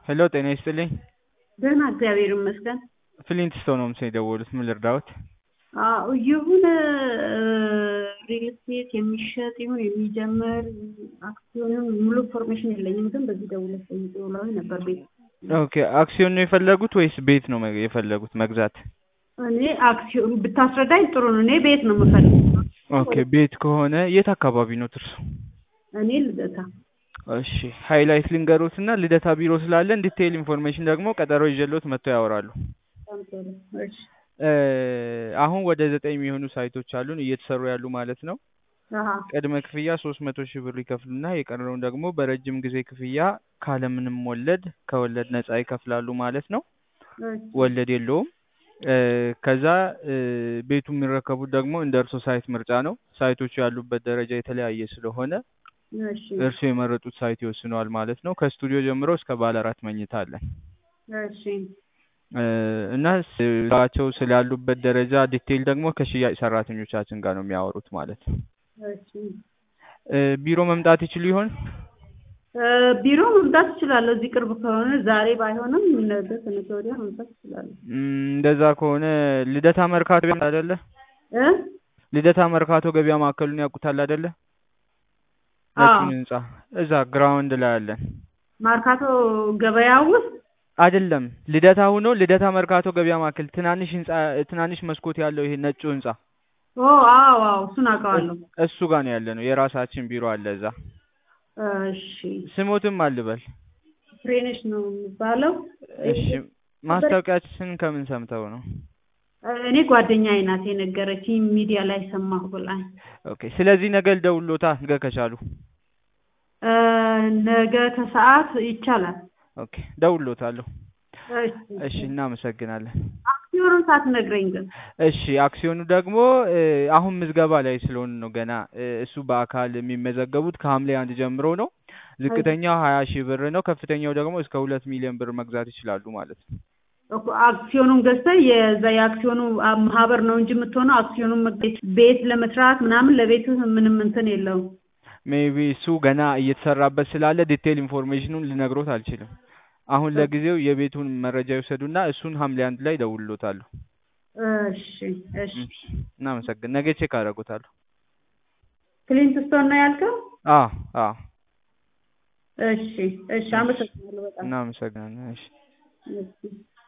ሄሎ ጤና ይስጥልኝ። ደህና እግዚአብሔር ይመስገን። ፍሊንት ስቶን ነው ምስል የደወሉት። ምን ልርዳዎት? አዎ የሆነ ሪል ስቴት የሚሸጥ ይሁን የሚጀምር አክሲዮንም ሙሉ ኢንፎርሜሽን የለኝም፣ ግን በዚህ ደውለሽ ጠይቂ ብለውኝ ነበር። ቤት ኦኬ አክሲዮን ነው የፈለጉት ወይስ ቤት ነው መግ- የፈለጉት መግዛት? እኔ አክሲዮን ብታስረዳኝ ጥሩ ነው። እኔ ቤት ነው የምፈልገው። ኦኬ ቤት ከሆነ የት አካባቢ ነው ትርሱ? እኔ ልደታ እሺ ሃይላይት ልንገሮት እና ልደታ ቢሮ ስላለን ዲቴይል ኢንፎርሜሽን ደግሞ ቀጠሮ ይዤሎት መጥተው ያወራሉ። በጣም ጥሩ። እሺ እ አሁን ወደ ዘጠኝ የሚሆኑ ሳይቶች አሉን እየተሰሩ ያሉ ማለት ነው። አሀ ቅድመ ክፍያ ሶስት መቶ ሺህ ብር ይከፍሉና የቀረውን ደግሞ በረጅም ጊዜ ክፍያ ካለምንም ወለድ ከወለድ ነጻ ይከፍላሉ ማለት ነው። እሺ ወለድ የለውም። እ ከዛ እ ቤቱ የሚረከቡት ደግሞ እንደ እርሶ ሳይት ምርጫ ነው። ሳይቶቹ ያሉበት ደረጃ የተለያየ ስለሆነ እሺ እርሱ የመረጡት ሳይት ይወስነዋል ማለት ነው። ከስቱዲዮ ጀምሮ እስከ ባለ አራት መኝታ አለን እሺ እ እና ስራቸው ስላሉበት ደረጃ ዲቴይል ደግሞ ከሽያጭ ሰራተኞቻችን ጋር ነው የሚያወሩት ማለት ነው። እሺ እ ቢሮ መምጣት ይችሉ ይሆን? እ ቢሮ መምጣት እችላለሁ። እዚህ ቅርብ ከሆነ ዛሬ ባይሆንም ነገ ከነገ ወዲያ መምጣት እችላለሁ። እም፣ እንደዛ ከሆነ ልደታ መርካቶ ገበያ አይደለ? እ ልደታ መርካቶ ገበያ ማዕከሉን ያውቁታል አይደለ? አዎ ነጩን ህንጻ እዛ ግራውንድ ላይ አለን። ማርካቶ ገበያ ውስጥ አይደለም ልደታ ሆኖ ልደታ መርካቶ ገበያ ማዕከል ትናንሽ ህንጻ ትናንሽ መስኮት ያለው ይሄ ነጩ ህንጻ ኦ አዎ አዎ እሱን አውቀዋለሁ። እሱ ጋር ነው ያለ ነው። የራሳችን ቢሮ አለ እዛ። እሺ ስሞትም አልበል። ፍሬነሽ ነው የሚባለው። እሺ ማስታወቂያችን ከምን ሰምተው ነው? እኔ ጓደኛዬ ናት የነገረችኝ ሚዲያ ላይ ሰማሁ ብላኝ። ኦኬ ስለዚህ ነገ ልደውልዎታ ነገ ከቻሉ። እ ነገ ከሰዓት ይቻላል። ኦኬ ደውልዎታለሁ። እሺ እሺ እናመሰግናለን። አክሲዮኑን ሳትነግረኝ ግን እሺ አክሲዮኑ ደግሞ እ አሁን ምዝገባ ላይ ስለሆነ ነው ገና እ እሱ በአካል የሚመዘገቡት ከሐምሌ አንድ ጀምሮ ነው። ዝቅተኛው ሀያ ሺህ ብር ነው። ከፍተኛው ደግሞ እስከ ሁለት ሚሊዮን ብር መግዛት ይችላሉ ማለት ነው። እኮ አክሲዮኑን ገዝተህ የዛ የአክሲዮኑ አ- ማህበር ነው እንጂ የምትሆነው አክሲዮኑን መግዛት ቤት ለመስራት ምናምን ለቤትህ ምንም እንትን የለውም። ሜቢ እሱ ገና እየተሰራበት ስላለ ዲቴይል ኢንፎርሜሽኑን ልነግሮት አልችልም። አሁን ለጊዜው የቤቱን መረጃ ይውሰዱና እሱን ሐምሌ አንድ ላይ እደውልልዎታለሁ። እሺ እሺ እሺ እናመሰግን ነገ ቼክ አደርጉታለሁ። ክሊንት ስቶን ነው ያልከው? አዎ አዎ እሺ እሺ አመሰግናለሁ በጣም እናመሰግናለን። እሺ እሺ